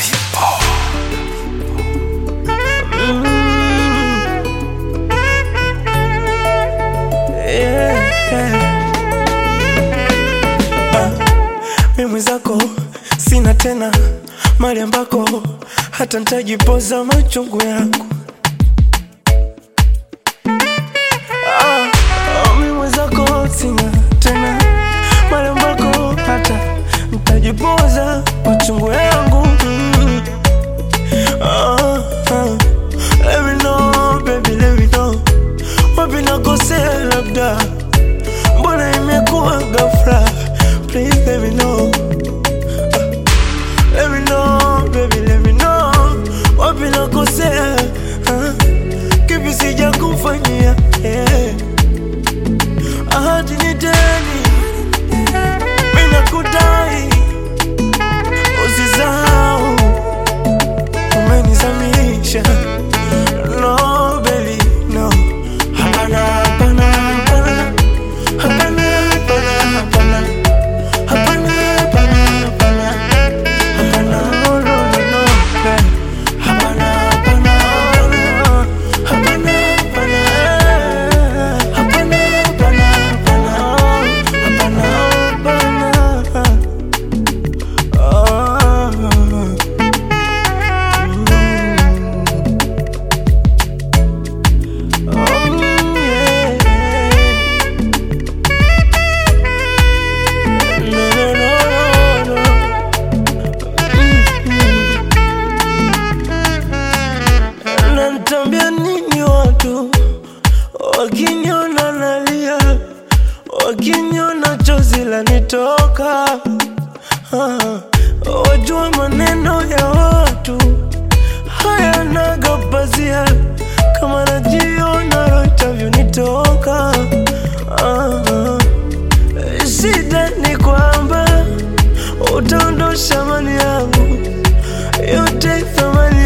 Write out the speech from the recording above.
mimi zako sina tena mali ambako hata ntajipoza machungu yangu ah, ah, mimi zako sina tena mali ambako hata ntajipoza machungu yangu mm. ah, ah. Let me know, baby, let me know wapi nakosea labda mbona imekuwa ghafla please let me know Let me know, baby, let me know Wapi nakosea ah, Kipi sija kufanyia yeah. Ahadi ni deni Mina kudai Usisahau Umenizamisha No, baby, no Hapana, hapana, hapana Hapana, hapana, hapana Hapana, hapana, hapana Hapana, no, no, no, no, eh. Hapana, hapana, hapana. Hapana, hapana, eh. Hapana, hapana, hapana. Hapana, hapana. Ah. Mm. Oh, yeah. No, no, no, no, no. Nanitambia nini watu wakiniona nalia, wakiniona chozi lanitoka. Ah, wajua maneno ya watu hayanaga pazia, kama najiona roho itavyonitoka. Ah, shida ni kwamba utaondosha mali yangu yote, thamani